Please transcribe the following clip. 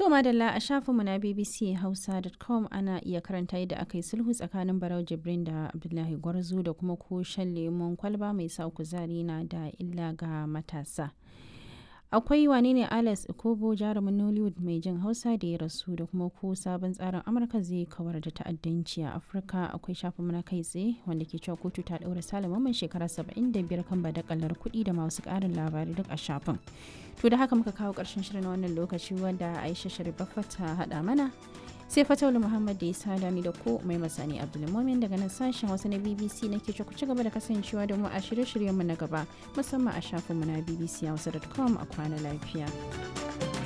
To madalla a shafinmu na BBC Hausa.com ana iya karanta yadda aka yi sulhu tsakanin Barau Jibrin da Abdullahi Gwarzo da kuma ko shan lemon kwalba mai sa kuzari na da illa ga matasa. Akwai wane ne Alex Ikobo jarumin Nollywood mai jin Hausa da ya rasu da kuma ko sabon tsarin Amurka zai kawar da ta'addanci a Afirka akwai shafinmu na kai tsaye wanda ke cewa kotu ta ɗaura Salaman shekara 75 kan badakalar kuɗi da masu ƙarin labarai duk a shafin. To da haka muka kawo ƙarshen shirin wannan lokaci wanda Aisha Sharifaffa ta haɗa mana. Sai Fatawul Muhammad da ya sada ni da ko mai masani Abdulmumin daga nan sashen Hausa na BBC nake ce ku ci gaba da kasancewa da mu a shirye-shiryenmu na gaba musamman a shafinmu na bbchausa.com a kwana lafiya.